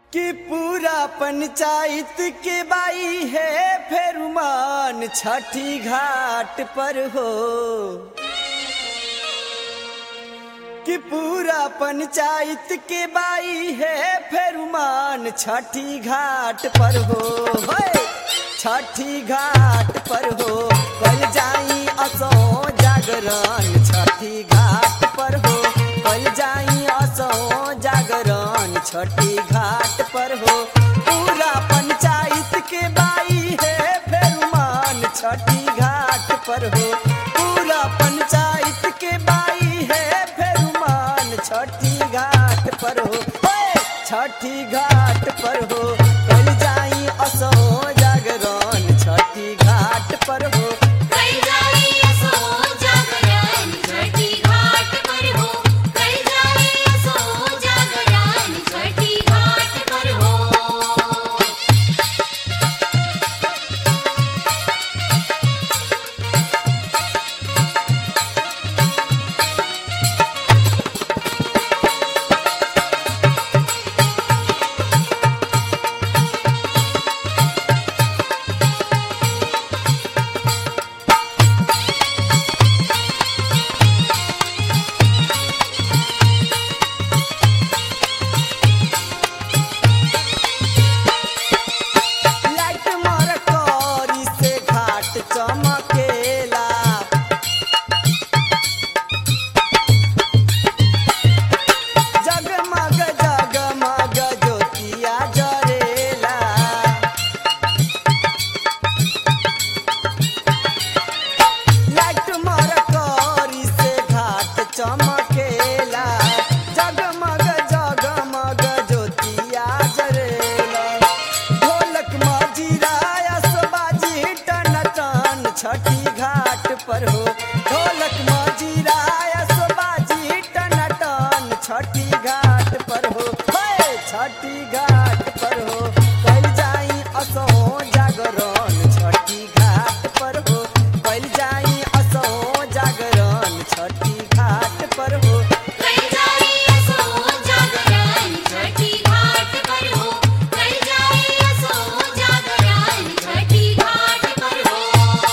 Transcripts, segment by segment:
कि पूरा पंचायत के बाई है फेरुमान छठी घाट पर हो कि पूरा पंचायत के बाई है फेरुमान छठी घाट पर हो होय! छठी घाट पर हो कल जाई असो जागरण छठी घाट पर हो कल जाई असो जागरण छठी घाट पर हो पूरा पंचायत के बाई है फेरुमान छठी घाट पर हो पूरा पंचायत के बाई है फेरुमान छठी घाट पर हो होय! छठी घाट पर हो कल जाई असो जागरण छठी घाट पर हो कल जाई असो जागरण छठी घाट पर हो कल जाई असो जागरण छठी घाट पर हो लाइट मार करी से घाट चमकेला जगमग जगमग ज्योतिया जरेला लाइट मार करी से घाट चमकेला जगमग जगमग ज्योतिया जरेला ढोलक मजीरा बाजी टन टन छठी घाट पर हो ढोलक मजीरा बाजी टन टन छठी घाट पर हो हे छठी घाट पर हो कल जाई असो जागरण छठी घाट पर हो कल जाई असो जागरण छठी घाट पर हो कल जाई असो जागरण छठी घाट पर हो कल जाई असो जागरण छठी घाट पर हो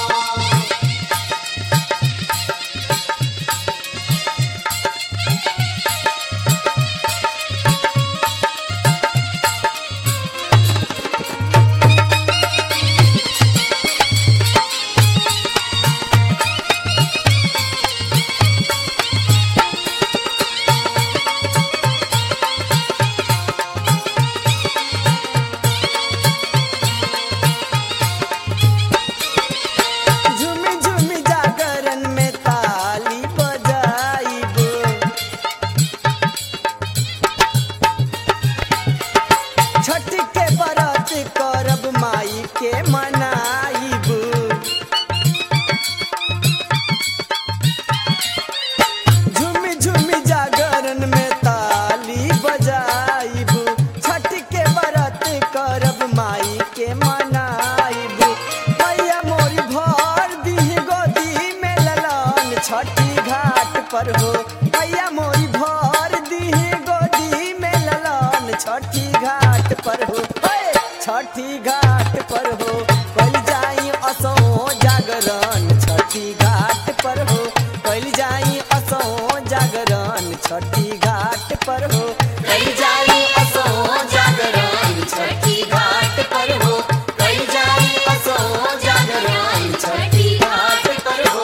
झुमी झुमी जागरण में ताली बजाइब छठ के बरत करब माई के मनाइब झुमी झुमी जागरण में ताली बजाइब छठ के बरत करब माई के मनाइब मैया मोरी भर दी गोदी में ललन छठी घाट पर हो मैया मोरी भर दी गोदी में ललन छठी घाट पर हो हे! छठी घाट पर हो कल जाई असो जागरण छठी घाट पर हो कल जाई असो जागरण छठी घाट पर हो कल जाई असो जागरण छठी घाट पर हो कल जाई असो जागरण छठी घाट पर हो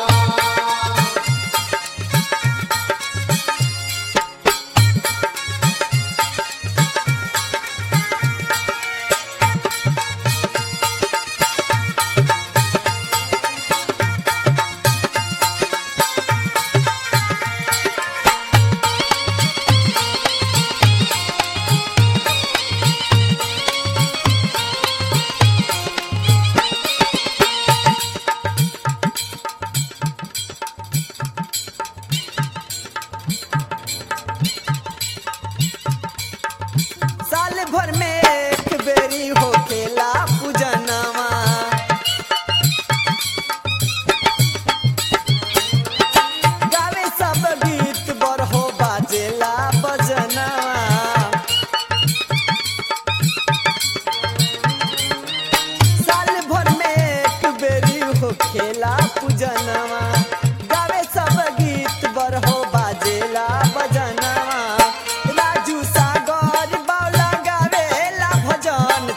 साल भर में एक बेरी होखेला पूजनवा गावे सब गीत बरहो बाजेला बजनवा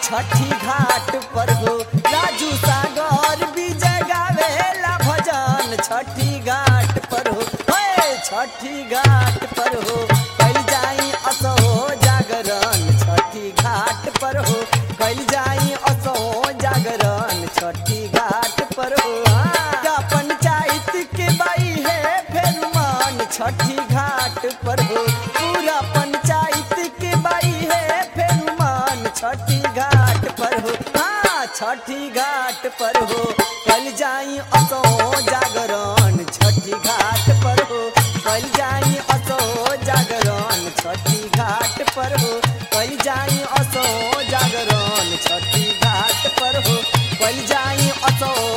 छठी घाट पर हो राजू सागर विजय गावेला भजन छठी घाट पर हो हे छठी घाट पर हो कल जाई असो जागरण छठी घाट पर हो कल जाई असो जागरण छठी घाट पर हो का पंचायत के बाई है फेर मान छठी घाट पर हो पूरा पंचायत के बाई है फेर मान छठी घाट पर हो हाँ छठी घाट पर हो कल जाई असो जागरण छठी घाट पर हो कल जाई असो जागरण छठी घाट पर हो कल जाई असो जागरण छठी घाट पर हो कल जाई असो